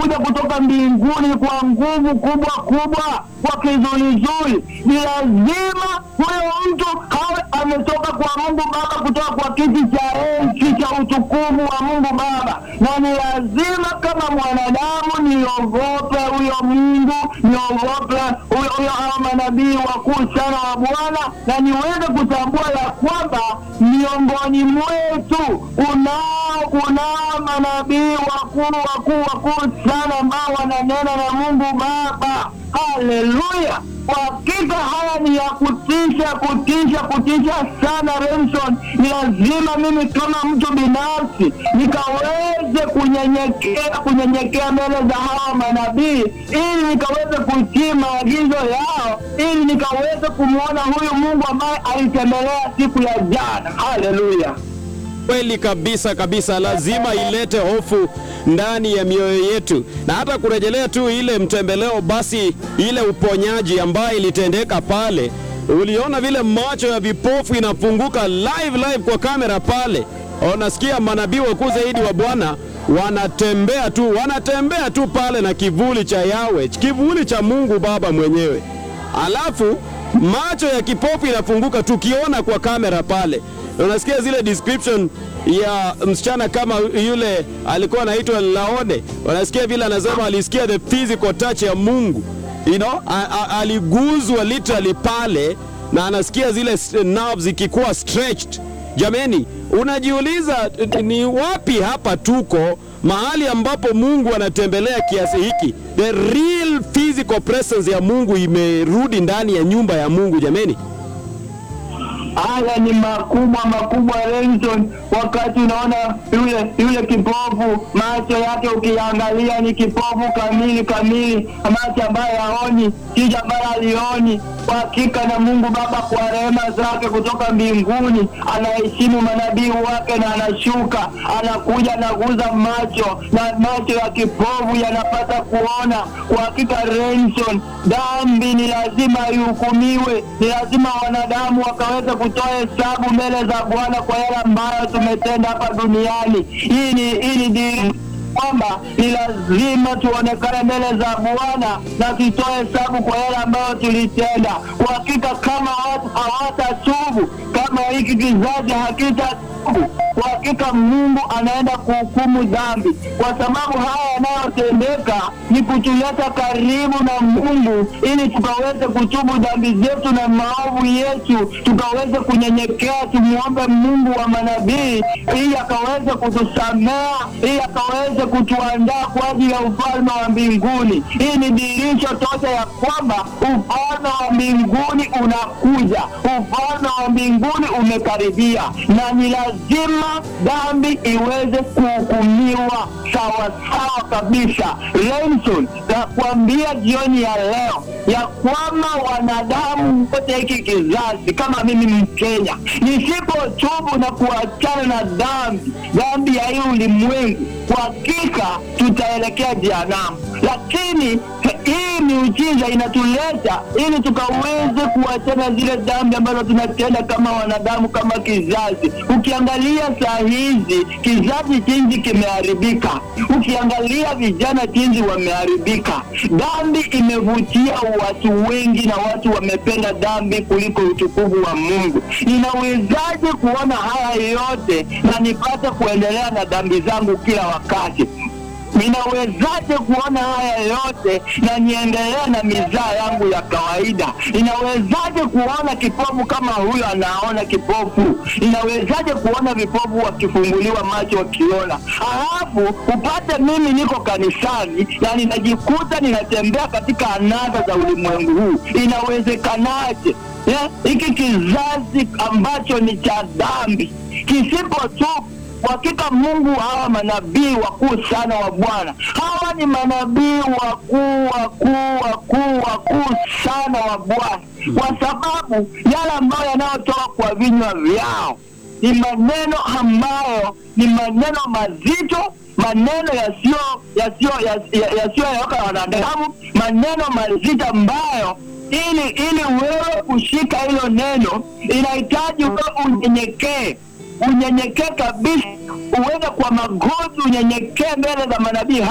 anakuja kutoka mbinguni kwa nguvu kubwa kubwa, kwa kizuizui. Ni lazima huyo mtu awe ametoka kwa Mungu Baba, kutoka kwa kiti cha enzi cha utukufu wa Mungu Baba, na ni lazima kama mwanadamu niogope huyo Mungu, niogope huyo huyo hao manabii wakuu sana wa Bwana, na niweze kutambua ya kwamba miongoni mwetu unao unao manabii wakuu wakuu wakuu sana ambao wananena na Mungu Baba. Haleluya! Kwa hakika haya ni ya kutisha, kutisha, kutisha sana Remson. Ni lazima mimi kama mtu binafsi nikaweze kunyenyekea, kunyenyekea mbele za hawa manabii, ili nikaweze kutii maagizo yao, ili nikaweze kumwona huyu Mungu ambaye alitembelea siku ya jana. Haleluya! Kweli kabisa kabisa, lazima ilete hofu ndani ya mioyo yetu, na hata kurejelea tu ile mtembeleo, basi ile uponyaji ambayo ilitendeka pale, uliona vile macho ya vipofu inafunguka live live kwa kamera pale. Unasikia manabii wakuu zaidi wa Bwana wanatembea tu, wanatembea tu pale na kivuli cha Yawe, kivuli cha Mungu Baba mwenyewe, alafu macho ya kipofu inafunguka tukiona kwa kamera pale unasikia zile description ya msichana kama yule alikuwa anaitwa Laone, unasikia vile anasema alisikia the physical touch ya Mungu you know, a, a, aliguzwa literally pale na anasikia zile nerves zikikuwa stretched. Jameni, unajiuliza ni wapi hapa tuko mahali ambapo Mungu anatembelea kiasi hiki? The real physical presence ya Mungu imerudi ndani ya nyumba ya Mungu jameni. Haya ni makubwa makubwa, Renson. Wakati unaona yule yule kipofu, macho yake ukiangalia ni kipofu kamili kamili, macho ambayo haoni, jicho ambayo alioni. Kwa hakika na Mungu Baba kwa rehema zake kutoka mbinguni anaheshimu manabii wake na anashuka, anakuja anaguza macho na macho ya kipofu yanapata kuona. Kwa hakika Renson, dhambi ni lazima ihukumiwe, ni lazima wanadamu wakaweza kutoa hesabu mbele za Bwana kwa yale ambayo tumetenda hapa duniani. Hii ni hii ni dini kwamba ni lazima tuonekane mbele za Bwana na tutoe hesabu kwa yale ambayo tulitenda. Kwa hakika kama watu hawatatubu, kama hiki kizazi hakitatubu, kwa hakika Mungu anaenda kuhukumu dhambi, kwa sababu haya yanayotendeka ni kutuleta karibu na Mungu ili tukaweze kutubu dhambi zetu na maovu yetu, tukaweze kunyenyekea, tumuombe Mungu wa manabii ili akaweze kutusamea, ili akaweze kutuandaa kwa ajili ya ufalme wa mbinguni. Hii ni dirisho tosha ya kwamba ufalme wa mbinguni unakuja, ufalme wa mbinguni umekaribia, na ni lazima dhambi iweze kuhukumiwa sawa sawa kabisa. Renson, nakwambia jioni ya leo ya kwamba wanadamu wote hiki kizazi kama mimi Mkenya, nisipotubu na kuachana na dhambi dhambi ya hii ulimwengu, kwa hakika tutaelekea jehanamu. Lakini hii miujiza inatuleta ili tukaweze kuachana zile dhambi ambazo tunatenda kama wanadamu, kama kizazi. Ukiangalia saa hizi kizazi jinsi kimeharibika, ukiangalia vijana jinsi wameharibika, dhambi imevutia watu wengi na watu wamependa dhambi kuliko utukufu wa Mungu. Ninawezaje kuona haya yote na nipate kuendelea na dhambi zangu kila wakati? Ninawezaje kuona haya yote na niendelee na mizaa yangu ya kawaida? Ninawezaje kuona kipofu kama huyo anaona kipofu? Ninawezaje kuona vipofu wakifunguliwa macho wakiona? Halafu upate mimi niko kanisani na ninajikuta ninatembea katika anasa za ulimwengu huu. Inawezekanaje? Yeah, hiki kizazi ambacho ni cha dhambi kisipotubu kwa hakika Mungu, hawa manabii wakuu sana wa Bwana, hawa ni manabii wakuu wakuu wakuu wakuu sana wa Bwana, kwa sababu yale ambayo yanayotoka kwa vinywa vyao ni maneno ambayo ni maneno mazito, maneno yasiyo yasiyo yasiyoyoka ya wanadamu, maneno mazito ambayo ili ili wewe kushika hilo neno inahitaji wewe unyenyekee unyenyekee kabisa, uweze kwa magoti unyenyekee mbele za manabii